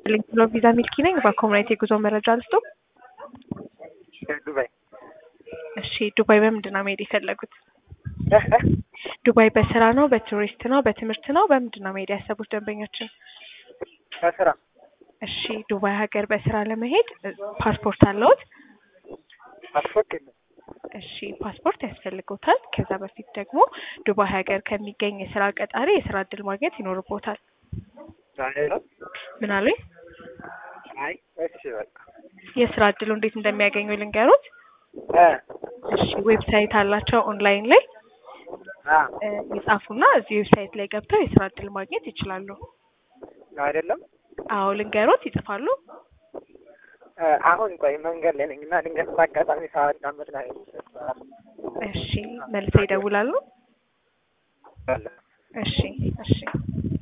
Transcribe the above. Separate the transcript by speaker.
Speaker 1: ይስጥልኝ ብሎ ቪዛ ሚልኪ ነኝ። በኮሙናይት የጉዞ መረጃ ልስጡ።
Speaker 2: ዱባይ
Speaker 1: እሺ፣ ዱባይ በምንድን ነው መሄድ የፈለጉት? ዱባይ በስራ ነው፣ በቱሪስት ነው፣ በትምህርት ነው? በምንድን ነው መሄድ ያሰቡት ደንበኛችን?
Speaker 2: ከስራ
Speaker 1: እሺ፣ ዱባይ ሀገር በስራ ለመሄድ እ፣ ፓስፖርት አለዎት?
Speaker 2: ፓስፖርት የለም።
Speaker 1: እሺ፣ ፓስፖርት ያስፈልጎታል። ከዛ በፊት ደግሞ ዱባይ ሀገር ከሚገኝ የስራ ቀጣሪ የስራ እድል ማግኘት ይኖርቦታል።
Speaker 2: አይደለም።
Speaker 1: ምን አሉኝ?
Speaker 2: አይ እሺ በቃ
Speaker 1: የስራ እድሉ እንዴት እንደሚያገኙ ልንገሩት።
Speaker 2: እ
Speaker 1: እሺ፣ ዌብሳይት አላቸው ኦንላይን ላይ
Speaker 2: አ
Speaker 1: እ፣ ይጻፉና እዚህ ዌብሳይት ላይ ገብተው የስራ እድል ማግኘት ይችላሉ።
Speaker 2: አይደለም።
Speaker 1: አዎ ልንገሮት፣ ይጽፋሉ።
Speaker 2: እ፣ አሁን ቆይ መንገድ ላይ ነኝ እና ድንገት በአጋጣሚ ሳዳምጥ ላይ
Speaker 1: እሺ፣ መልሰው ይደውላሉ።
Speaker 2: አለ
Speaker 1: እሺ፣ እሺ።